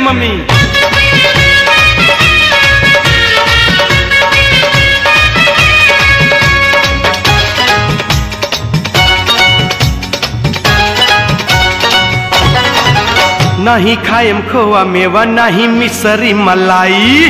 mummy नहीं खाएम खोआ मेवा नहीं मिसरी मलाई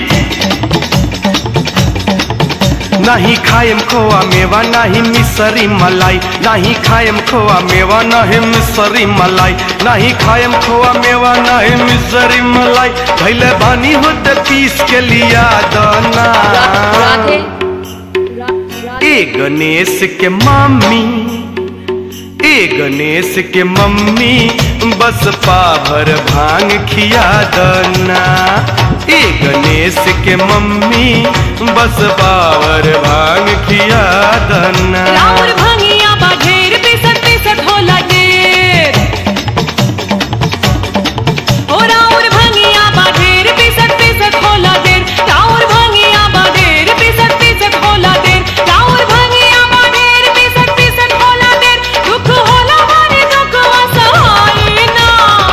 नहीं खाएम खोआ मेवा नहीं मिसरी मलाई नहीं खाएम खोआ मेवा नहीं मिसरी मलाई नहीं खाएम खोआ मेवा नहीं मिसरी मलाई भैले बानी होते पीस के लिया दाना राधे रा- राधे ए गणेश के मम्मी ए गणेश के मम्मी बस पाभर भांग खिया दना ए गणेश के मम्मी बस पावर भांग खिया दना राउर भंगिया बा ढेर पिसत पिसत होला ढेर ओ राउर भंगिया बा ढेर पिसत पिसत होला ढेर राउर भंगिया बा ढेर पिसत पिसत होला ढेर राउर भंगिया बा ढेर पिसत पिसत होला ढेर दुख होला मारे दुख वसहाय ना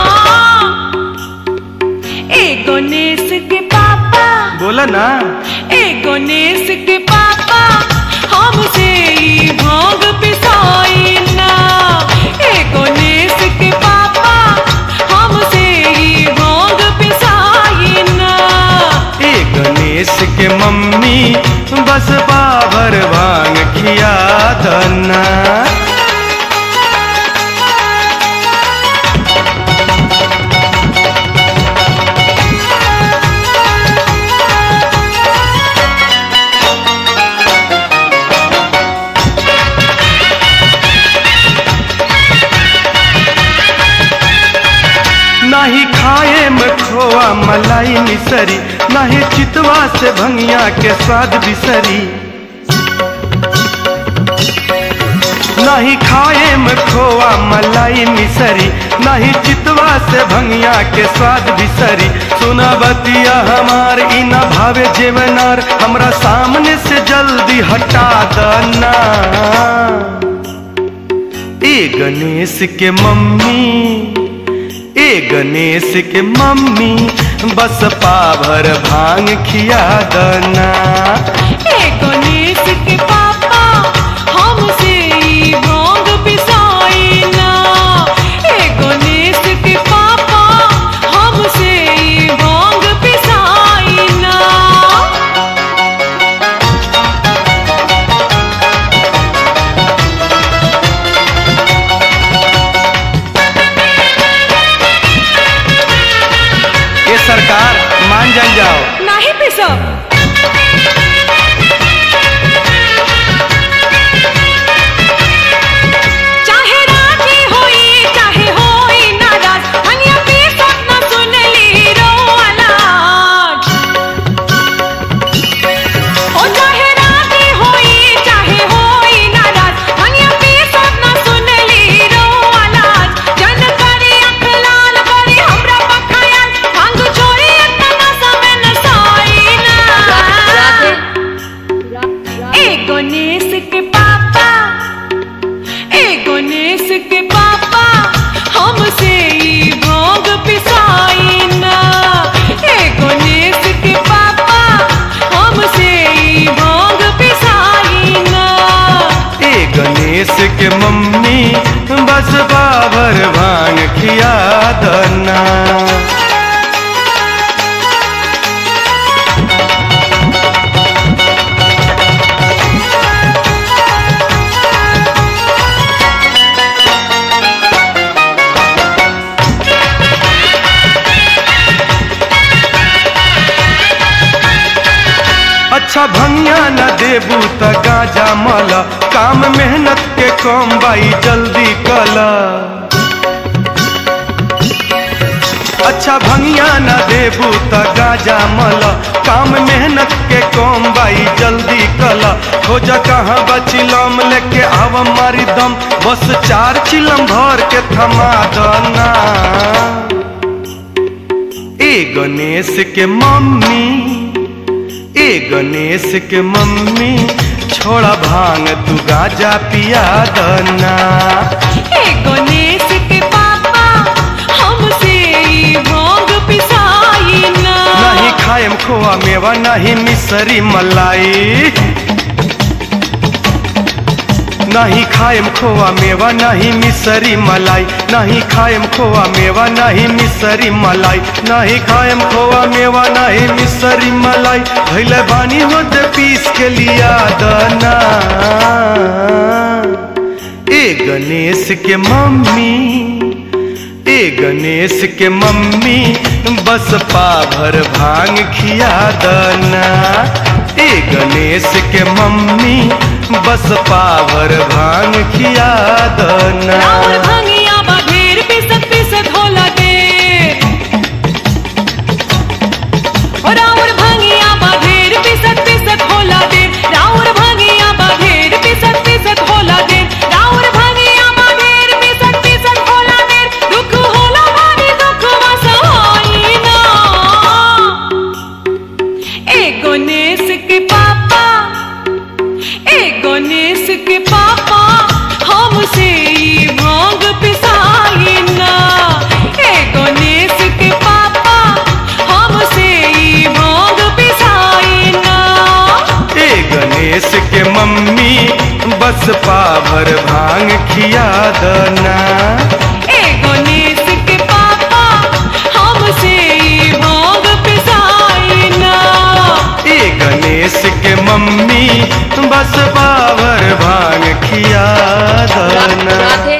ए गणेश के पापा बोला ना ए गणेश के पापा हमसे ई भांग पिसाई ना ए गणेश के पापा हमसे ई भांग पिसाई ना ए गणेश के मम्मी बस पावर भांग खिया दना नाही खाए में खोआ मलाई मिसरी नाही चितवा से भंगिया के स्वाद बिसरी नहीं खाए में खोआ मलाई मिसरी नहीं चितवा से भंगिया के स्वाद बिसरी सुना बतिया हमार ई न भावे जेवनार हमरा सामने से जल्दी हटा दना ए गणेश के मम्मी ए गणेश के मम्मी बस पाभर भांग खिया दना ए गणेश के पापा हमसे ई भांग पिसाई ना ए गणेश के पापा हमसे ई भांग पिसाई ना ये सरकार मान जान जाओ नाही पिसब चाहे राजी होई चाहे होई नाराज हनिया पिसत ना सुनली रो आलाज ओ चाहे राजी होई चाहे होई नाराज हनिया पिसत ना सुनली रो आलाज जन करी अख लाल करी हमरा पखायल भांग छोरी इतना समय न साई राधे ना रा- ए गणेश के पापा ए गणेश के पापा हमसे ई भांग पिसाई ना ए गणेश के पापा हमसे ई भांग पिसाई ना ए गणेश के मम्मी बस पाभर भांग खिया दना अच्छा भंगिया न देबू त गाजा मल काम मेहनत के कम बाई जल्दी कला अच्छा भंगिया न देबू त गाजा मल काम मेहनत के कम बाई जल्दी कला खोज कहाँ बचिलम लेके आव मारी दम बस चार चिलम भर के थमा दना ए गणेश के मम्मी ए गणेश के मम्मी छोड़ा भांग तू गाजा पिया दना ए गणेश के पापा हमसे ई भांग पिसाई मिसरी मलाई नहीं खाएम खोआ मेवा नहीं मिसरी मलाई नहीं खाएम खोआ मेवा नहीं मिसरी मलाई नहीं खाएम खोआ मेवा नहीं मिसरी मलाई भैले बानी होते पीस के लिया दना ए गणेश के मम्मी ए गणेश के मम्मी बस पाभर भांग खिया दना ए गणेश के मम्मी बस पाभर भांग खिया दना राउर भंगिया बाढेर पिसत पिसत होला देर ओ राउर भंगिया बाढेर पिसत पिसत होला देर राउर भंगिया बाढेर पिसत पिसत होला देर राउर भंगिया बाढेर पिसत पिसत होला देर दुख होला भारी दुख वसहाई ना ए गणेश के पापा ए गणेश के पापा हमसे ई भांग पिसाई ना ए गणेश के पापा हमसे ई भांग पिसाई ना ए गणेश के मम्मी बस पाभर भांग खिया दना ए गणेश के पापा हमसे ई भांग पिसाई ना ए गणेश के मम्मी बस पाभर भांग खिया दना राधे